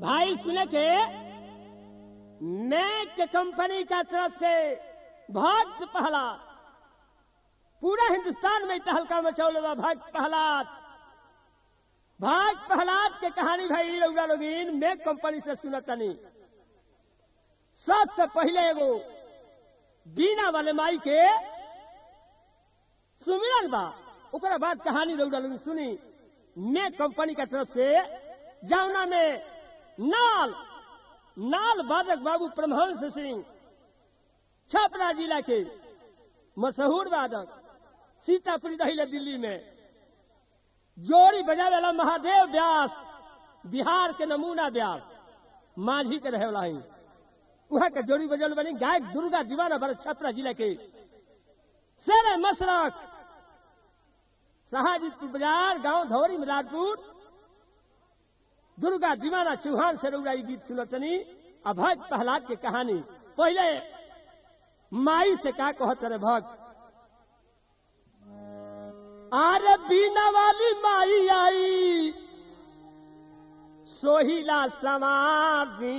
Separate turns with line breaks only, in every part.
भाई सुने के मैं के कंपनी का तरफ से भक्त प्रहलाद पूरा हिंदुस्तान में तहलका मचौले बा भक्त प्रहलाद भक्त प्रहलाद के कहानी भाई रउरा लोगिन मैं कंपनी से सुनतनी सबसे पहले एगो बीना वाले माई के सुमिरन बा ओकरा बाद कहानी रउरा लोगिन सुनी मैं कंपनी का तरफ से जावना में नाल नाल बादक बाबू परमहंस सिंह छपरा जिला के मशहूर वादक सीतापुरी रही दिल्ली में जोड़ी बजावे वाला महादेव व्यास बिहार के नमूना व्यास माझी के रहे वाला ही वहां के जोड़ी बजल बनी गायक दुर्गा दीवाना भरत छपरा जिला के शेर मशरक शाहजीपुर बाजार गांव धौरी मिलादपुर दुर्गा दीवाना चौहान से रउरा गीत सुनतनी अभक्त प्रहलाद के कहानी पहले माई से का कहत रे भक्त आरे बीना वाली माई आई सोहिला समाधि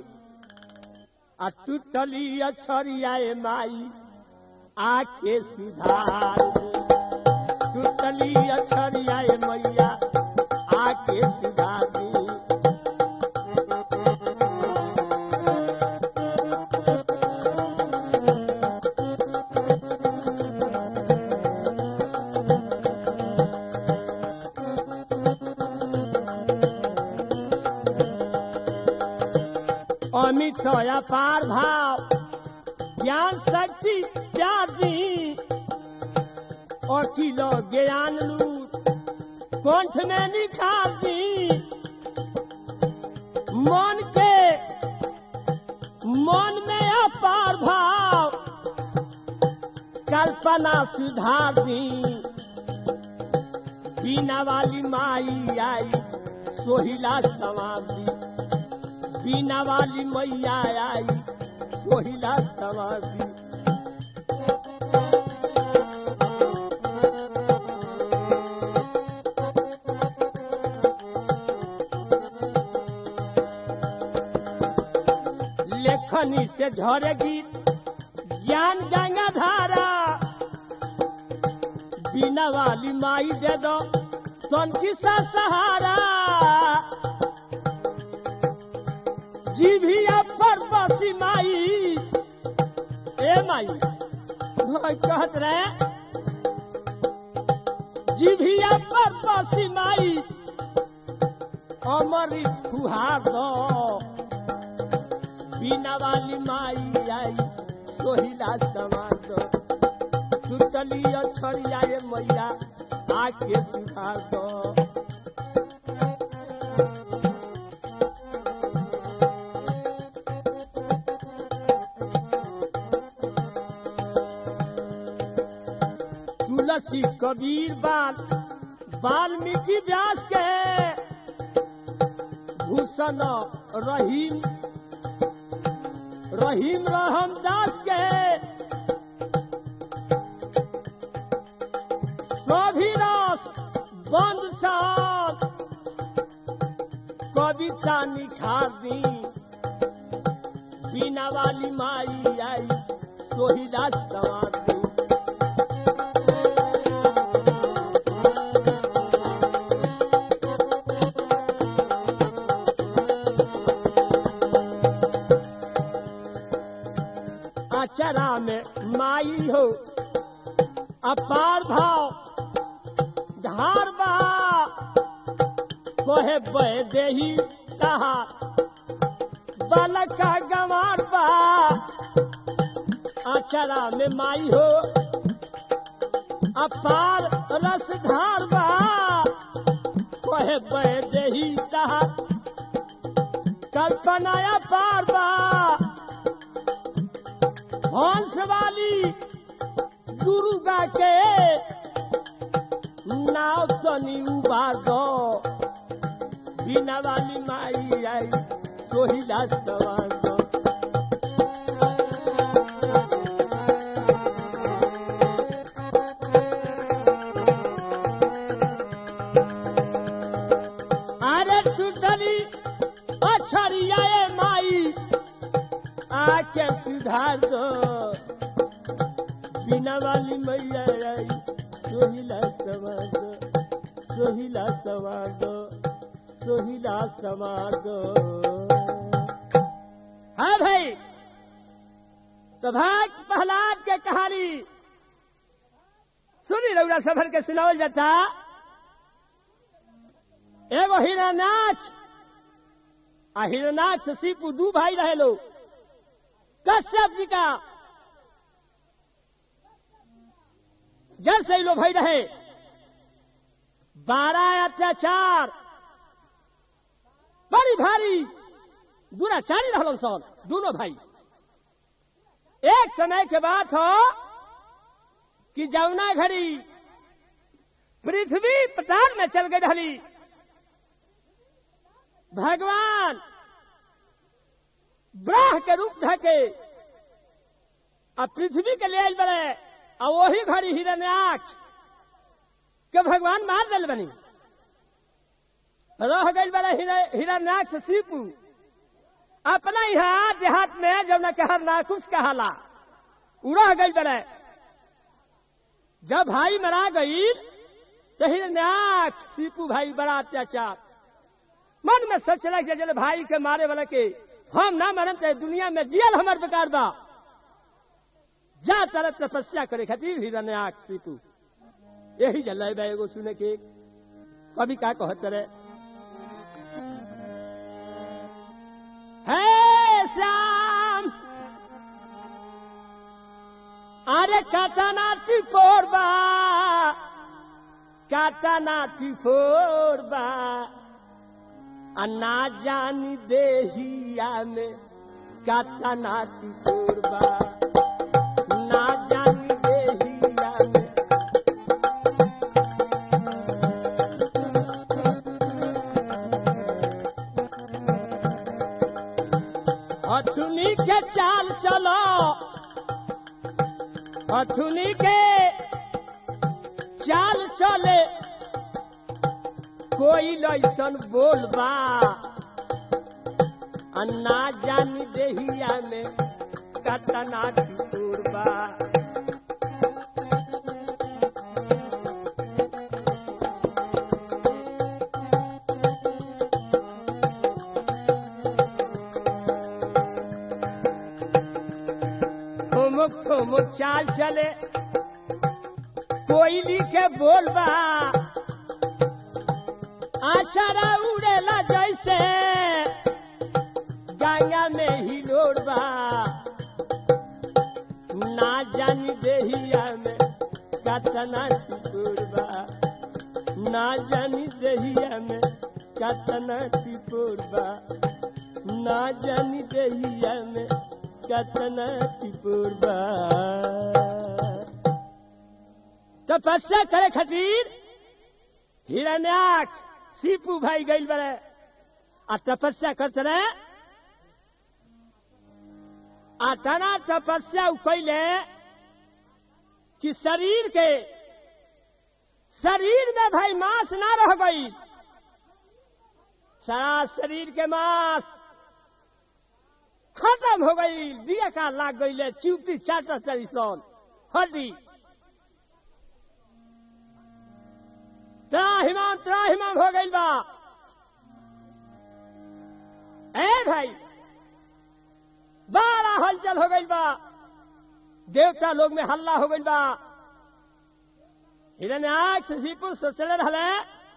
आ टूटली अछरियाए माई आके सुधार टूटली अछरियाए मैया आके सुधार दी अमित अपार भाव ज्ञान शक्ति प्यार दी अखिल ज्ञान लूट कंठ में निखार दी मन के मन में अपार भाव कल्पना सुधार दी बीना वाली माई आई सोहिला समाधि बीना वाली मैया आई सोहिला समाधि लेखनी से झरे गीत ज्ञान गंगा धारा बीना वाली माई दे दो सन की सा सहारा जीभिया पर बसी माई ए माई भाई कहत रहे जीभिया पर बसी माई अमरी फुहार दो बीना वाली माई आई सोहिला समान दो सुतली अछड़िया ये मैया आके सुधार दो तुलसी कबीर बाल वाल्मीकि व्यास के भूषण रहीम रहीम रहम दास के सभी रस बंद साथ कविता निखार दी बीना वाली माई आई सोहिला सवार दी अचरा में माई हो अपार भाव धार बा कोहे बह देही कहा बालक का गंवार बा अचरा में माई हो अपार रस धार बा कोहे बह देही कहा कल्पना पार बा हंस वाली दुर्गा के नाव सनी उबार दो बिना वाली माई आई सोहिला सवार दो अरे टूटली मछरिया ए माई आके सुधार दो बिना वाली मैया आई सोहिला सवार दो सोहिला सवार दो सोहिला सवार दो हाँ भाई तो भाग प्रहलाद के कहानी सुनी रउरा सफर के सुनावल जाता एगो हिरनाच आ हिरनाच से सीपू दू भाई रहे लोग कश्यप जी का जल से लो भाई रहे बारह अत्याचार बड़ी भारी दुराचारी रहलन सन दोनों भाई एक समय के बात हो कि जमुना घड़ी पृथ्वी पताल में चल गई ढली भगवान ब्राह के रूप ढके आ पृथ्वी के ले आयल बड़े आ वही घड़ी हिरण्याक्ष के भगवान मार दिल बनी रह गई बड़े हिरण्याक्ष सीपू अपना यहाँ देहात में जब न कहर नाकुश कहाला उ रह गई बड़े जब भाई मरा गई तो हिरण्याक्ष सीपू भाई बड़ा अत्याचार मन में सोचला कि जल भाई के मारे वाला के हम ना मरन ते दुनिया में जियल हमार बेकार बा जा तरह तपस्या करे खातिर हिरण्याक्ष सीपू यही जल बा एगो सुने के कभी का कहत रहे हे श्याम अरे काटानाती फोड़बा काटानाती फोड़बा आ ना जानी देहिया में काटानाती फोड़बा ना जानी देहिया में हथुनी के चाल चलो हथुनी के चाल चले कोई लैसन बोलबा अन्ना जानी देहिया में कतना टूरबा ठुमुक ठुमुक चाल चले कोयली के बोलबा आचारा उड़ेला जैसे गंगा में ही लोड़बा ना जानी देहिया में कतना टिपोरबा ना जानी देहिया में कतना टिपोरबा ना जानी देहिया में कतना टिपोरबा तपस्या करे खातिर हिरण्याक्ष सीपू भाई गई बड़े आ तपस्या करते रहे आ तना तपस्या उ कैले कि शरीर के शरीर में भाई मांस ना रह गई सारा शरीर के मांस खत्म हो गई दिया का लाग गई चिवटी चाटा चली सन हड्डी त्राहिमाम त्राहिमाम हो गई बा ए भाई बड़ा हलचल हो गई बा देवता लोग में हल्ला हो गई बा हिरन आग से सीपुर सोचले रहले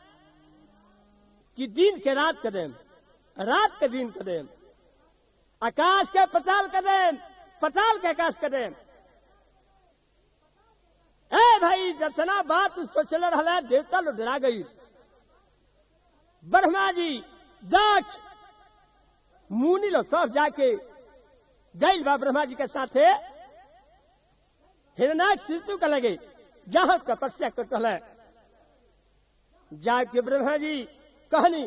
कि दिन के रात कर देम रात के दिन कर देम आकाश के पताल कर देम पताल के आकाश कर देम ए भाई जतना बात सोचले रहले देवता लोग डरा गई ब्रह्मा जी दक्ष मुनि लोग सब जाके गई बा ब्रह्मा जी के साथे हिरनाक सिद्धू के लगे जहां तपस्या कर कहले जाके ब्रह्मा जी कहनी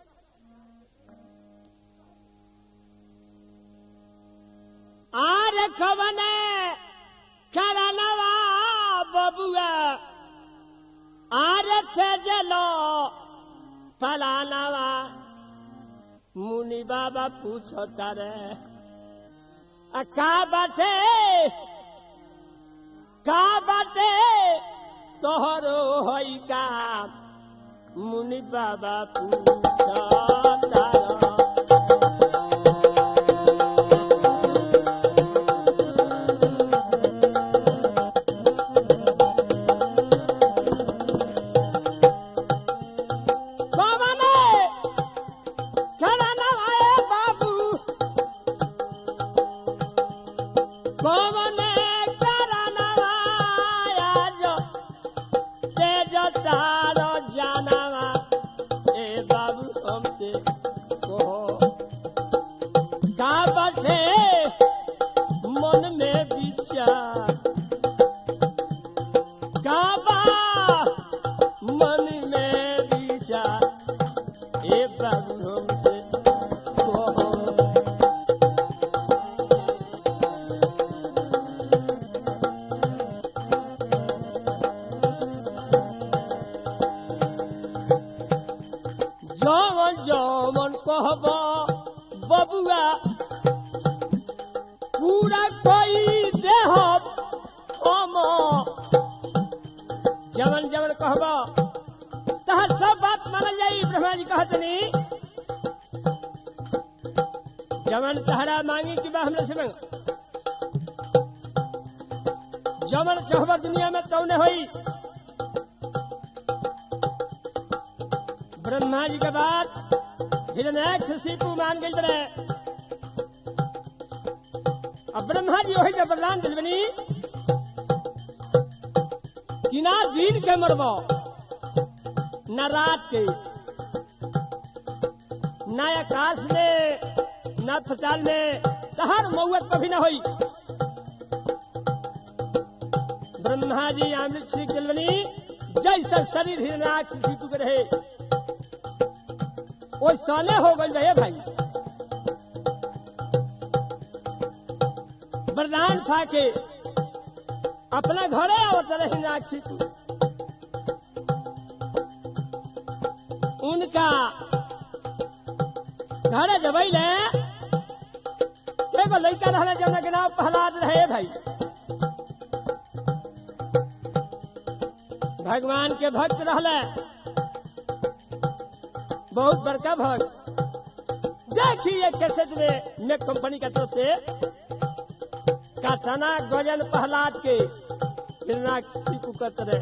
आर खवने करनवा बबुआ आर तेजलो फलानवा मुनि बाबा पूछो तारे आ का बाटे का बाटे तोहरो होई का मुनि बाबा पूछो तारा बाबा ने खड़ा आए बाबू बाबा ने खड़ा आया जो तेज तारो जानवा ए बाबू हमसे कहो का बटे मन में विचार का बा मन में विचार ए बाबू हमसे कहो जमन जमन कहब बबुआ पूरा कोई देह हम जमन जमन कहब तहर सब बात मानल जाई ब्रह्मा जी कहतनी जमन तहरा मांगी कि बा हमरे से मांग जमन चाहब दुनिया में तौने होई ब्रह्मा जी के बाद हिरण्याक्ष से सीपू मान गई बड़े अब ब्रह्मा जी वही जब वरदान दिल बनी कि ना दिन के मरबो न रात के न आकाश में न फचाल में तहर मौत कभी न होई ब्रह्मा जी अमृत श्री दिल बनी जैसा शरीर हिरण्याक्ष सीपू के रहे वो साले हो गए भैया भाई वरदान फाके अपना घरे आवत रहे नाक्षी तू उनका घरे जबई ले एगो लड़का रहले जौना के नाम प्रहलाद रहे भाई भगवान के भक्त रहले बहुत बड़का भक्त देखिए कैसेट में नेक कंपनी का तरफ से काथाना गजन प्रहलाद के फिरना सीपू करते रहे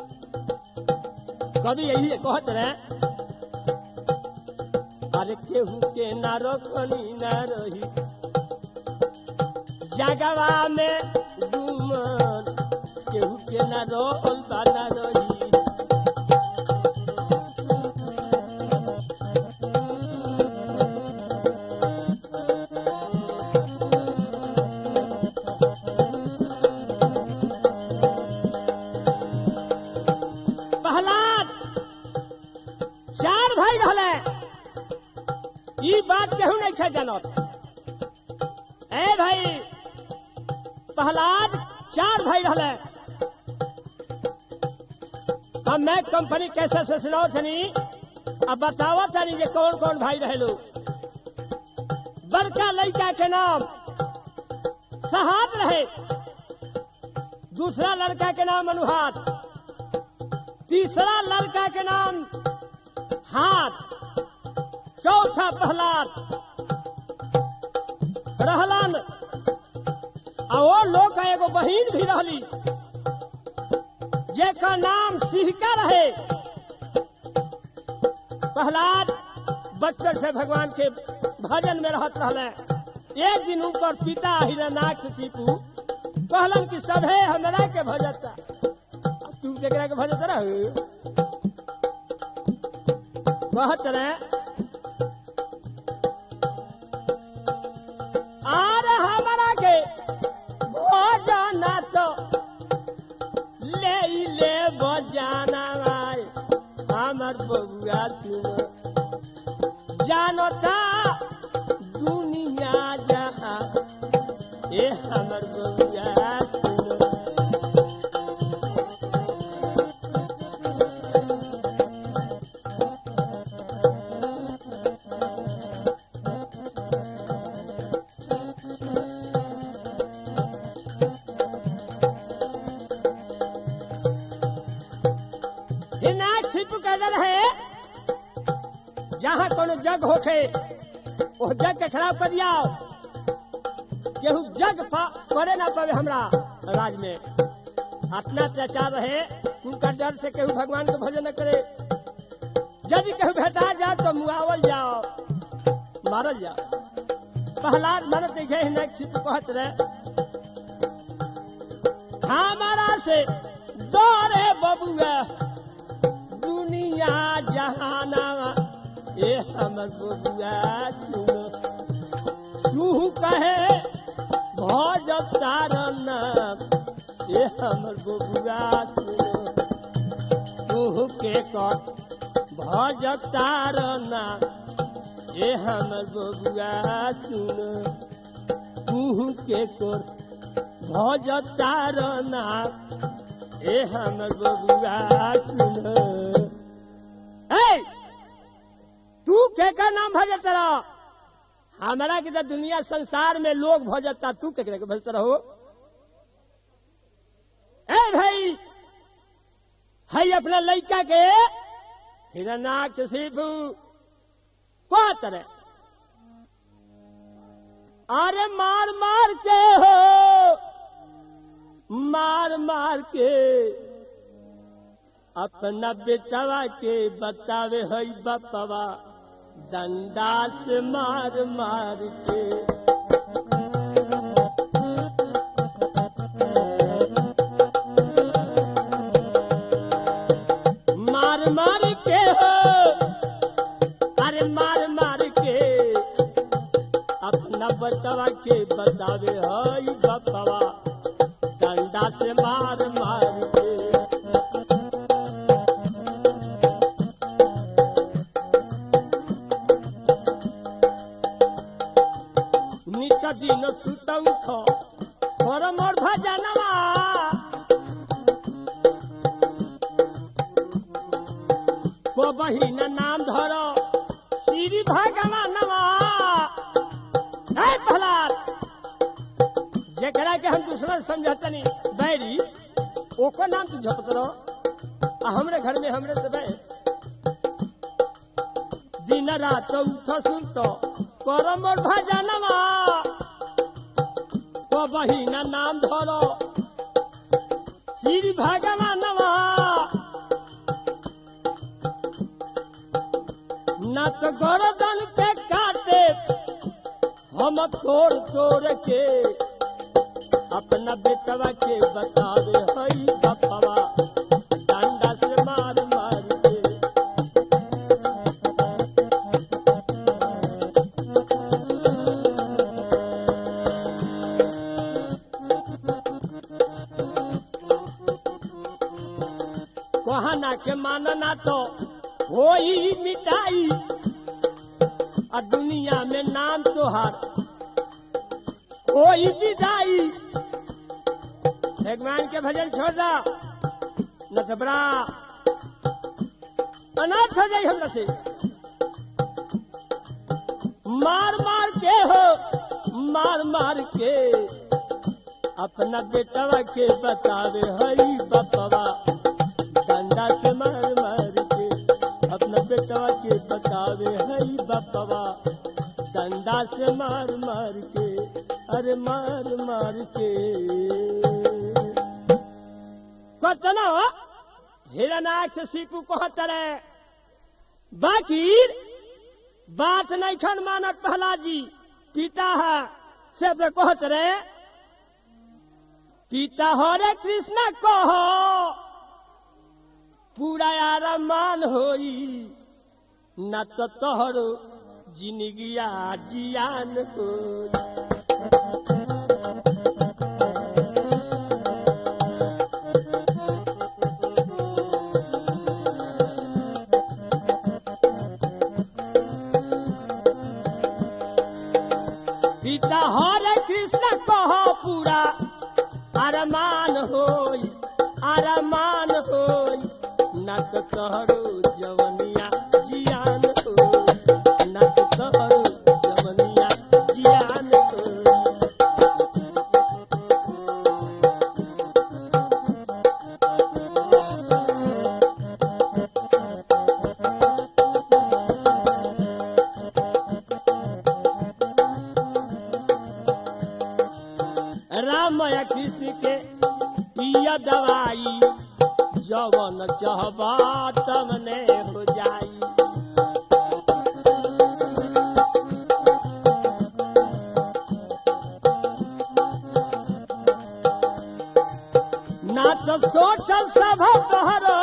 कभी यही कहत रहे अरे केहू के ना रखनी ना रही जगवा में डूमन केहू के ना रोल बा ना रही प्रहलाद चार भाई रहले ई बात केहू नहीं छे जानत ए भाई प्रहलाद चार भाई रहले हम मैं कंपनी कैसे से सुनाओ थनी अब बतावा तनी जे कौन कौन भाई रहे लोग बड़का लड़का के नाम सहाद रहे दूसरा लड़का के नाम अनुहात तीसरा लड़का के नाम हाथ चौथा प्रहलाद रहलन आ वो लोग का एगो बहिन भी रहली जेकर नाम सिहका रहे प्रहलाद बचपन से भगवान के भजन में रहत रहले एक दिन उनकर पिता हिरनाक्ष सीपू कहलन कि सभे हमरा के भजता आ तू केकरा के भजत रह कहत रहे आर हमरा के भजन तो ले ई ले बजाना भाई हमर बबुआ सुन जानता दुनिया जहाँ ए हमर बबुआ सुन जहाँ कोनो जग होखे वो जग के खराब कर दिया केहू जग पा- करे ना पावे हमरा राज में अपना अत्याचार रहे उनका डर से केहू भगवान को भजन न करे यदि केहू भेटा जाए तो मुआवल जाओ मारल जाओ प्रहलाद मरत देखे हिना छिप कहत रहे हमारा से दौरे बबुआ दुनिया जहाना ए हमर बबुआ सुनो तू कहे भज तारन ए हमर बबुआ सुनो तू के कर भज तारन ए हमर बबुआ सुनो तू के कर भज तारना ए हमर बबुआ सुनो ए तू के का नाम भजत रह हमारा के तो दुनिया संसार में लोग भजता तू केकरे के भजत रहो ए भाई हई अपना लड़का के हिरनाक्ष शिव को तरह अरे मार मार के हो मार मार के अपना बेटवा के बतावे हई बपवा डंडा से मार मार के मार मार के हो अरे मार मार के अपना बचवा के बतावे हई बपवा डंडा से मार मार के नित दिन सुतौ छ पर मोर भजनवा को बहिन नाम धर श्री भगवानवा है प्रहलाद जेकरा के हम दुश्मन समझतनी बैरी ओको नाम तू झपत रहो आ हमरे घर में हमरे से बैर दिन रात उठ सुत कर मोर भजनवा को बहिन नाम धर श्री भगवानवा न तो गर्दन के काटे हम तोड़ तोड़ के अपना बेटवा के बतावे हई बपवा डंडा से मार मार के कहना के मानना तो होई मिटाई और दुनिया में नाम तोहार कोई विदाई भगवान के भजन छोड़ दा न तो बड़ा अनाथ हो जाई हमरा से मार मार के हो मार मार के अपना बेटवा के बतावे हई बपवा डंडा से मार मार के अपना बेटवा के बतावे हई बपवा डंडा से मार मार के अरे मार मार के कतना हिरनाक से सीपू कहतरे बाकी बात नहीं छन मानत प्रहलाद जी पिता है से अपने कहत रहे पिता हरे कृष्ण कहो पूरा आरामान होई न तो तोहरो जिंदगिया जियान होई पिता हरे कृष्ण कहो पूरा अरमान होई अरमान होई नक कहरो जवनिया जियान होई नक कहरो जवनिया जियान होई चहबा तमने हो जाई ना तो सोचल सब तोहरो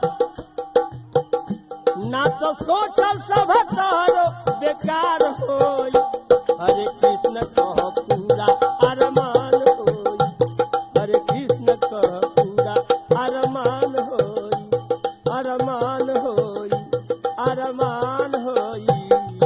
ना तो सोचल सब तोहरो बेकार होई हरे कृष्ण कह पूरा अरमान होई हरे कृष्ण कह पूरा अरमान होई अरमान होई अरमान होई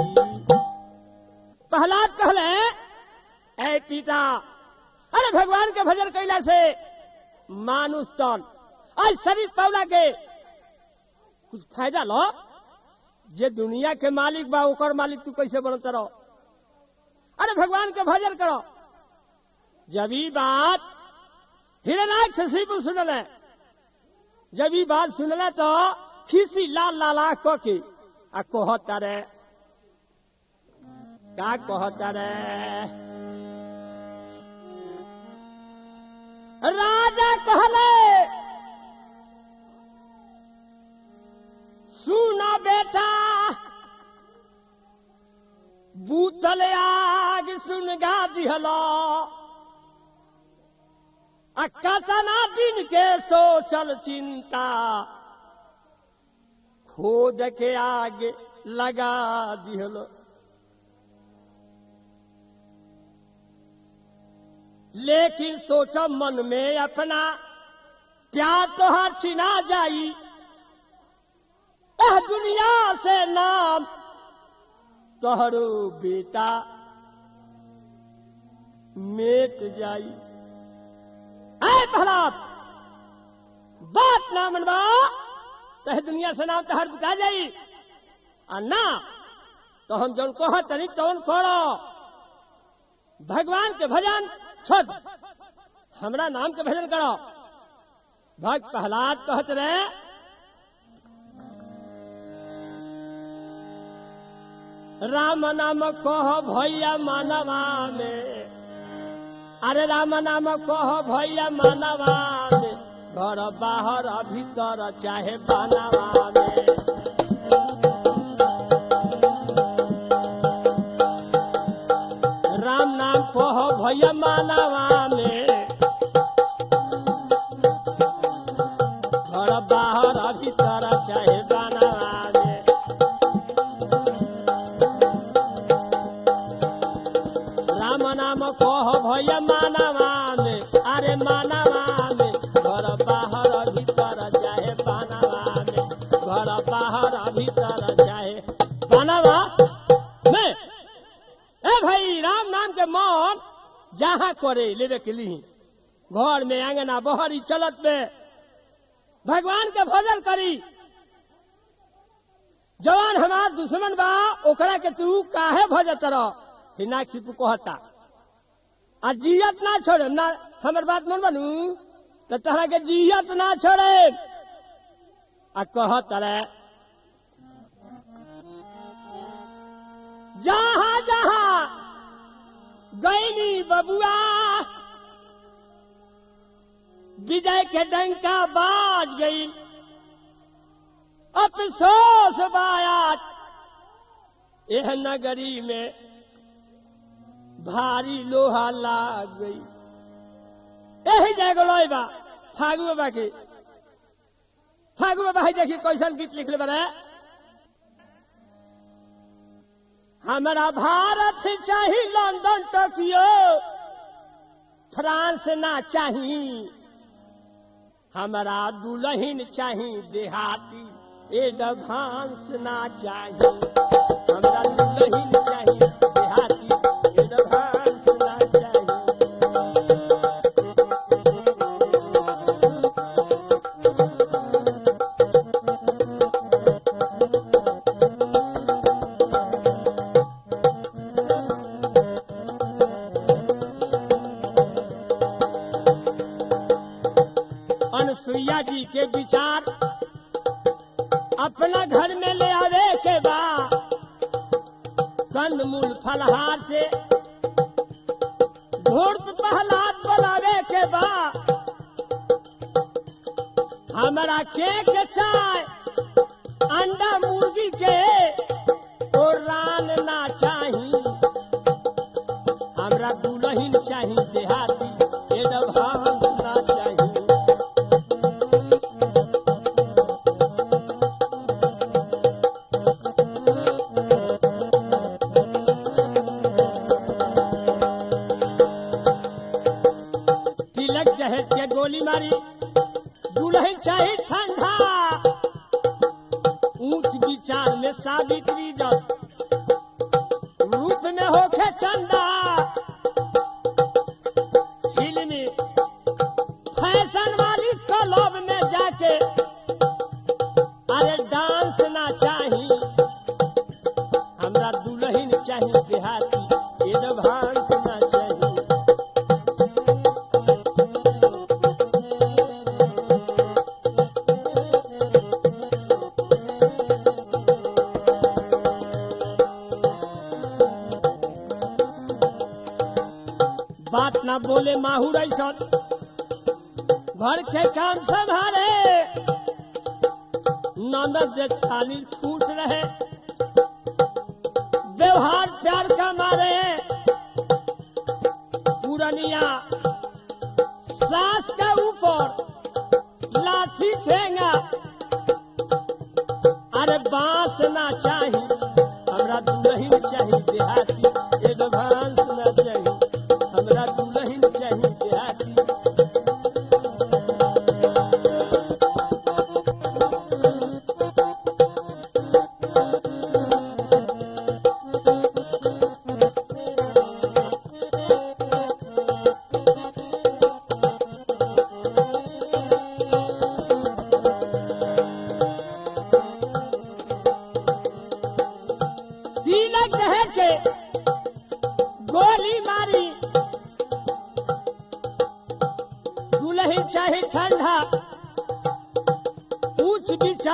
प्रहलाद कहले ऐ पिता अरे भगवान के भजन कैला से मानुष तन आज शरीर पौला के कुछ फायदा लो जे दुनिया के मालिक बा ओकर मालिक तू कैसे बनत रहो अरे भगवान के भजन करो जब ई बात हिरनाक से शिव सुनल है जब ई बात सुनल तो खीसी लाल लाला क के आ कहता रे का कहता रे राजा कहले सुना बेटा बूतल आग सुन गा दिहला आ कतना दिन के सोचल चिंता खोद के आग लगा दिहलो लेकिन सोचो मन में अपना प्यार तोहार छिना जाई एह दुनिया से नाम तोहरो बेटा मेट जाई ऐ प्रहलाद बात ना मनवा तह दुनिया से नाम तहर बुता जाई आ ना तो हम जौन कह तनी तौन करो भगवान के भजन छोड़ हमरा नाम के भजन करो भक्त प्रहलाद कहत रहे राम नाम कह भैया मानवा में अरे राम नाम कह भैया मानवा में घर बाहर भीतर चाहे बनवा में राम नाम कह भैया मानवा में घर बाहर भीतर चाहे बनवा में राम नाम कह भैया मानवा में अरे मानवा में घर बाहर भीतर चाहे बनवा में घर बाहर भीतर चाहे बनवा में ए भाई राम नाम के मन जहाँ करे लेवे के लिए घर में आंगना बहरी चलत में भगवान के भजन करी जवान हमार दुश्मन बा ओकरा के तू काहे भजत रह हिनाक्षी तू कहता आ जियत ना छोड़े ना हमर बात मन बनू तो तहरा के जियत ना छोड़े आ कहत रे जहाँ जहाँ गैनी बबुआ विजय के डंका बाज गई अफसोस बायात यह नगरी में भारी लोहा लाग गई यही जाएगो लोई बा फागु बाबा की फागु बाबा है देखिए कैसन गीत लिखले बने हमारा भारत चाही लंदन टोकियो फ्रांस ना चाही हमारा दुल्हन चाही देहाती एडवांस ना चाही हमरा दुल्हन चाही देहाती एडवांस ना चाही अनुसुईया जी के विचार अपना घर में ले आवे के बा कंद मूल फलहार से धूर्त पहलाद बनावे के बा हमारा केक चाय अंडा मुर्गी के और रान ना चाही हमरा दुलहिन चाही देहाती एडवांस ना चाही तिलक दहेज के गोली मारी दुल्हन चाहे ठंडा ऊंच विचार में सावित्री जब रूप में होके चंदा फिल्मी फैशन वाली क्लब में जाके अरे डांस ना चाही हमरा दुल्हन चाही देहाती एडवांस ना चाही बात ना बोले माहूर ऐसा घर के काम संभाले ननद जे खाली खुश रहे व्यवहार प्यार का मारे पुरनिया सास के ऊपर लाठी ठेंगा अरे बांस ना चाही हमरा दुलहिन चाही देहाती एडवांस ना चाही हमरा दुलहिन चाही देहाती तिलक दहेज के गोली मारी दुलही चाहे ठंडा ऊंच विचार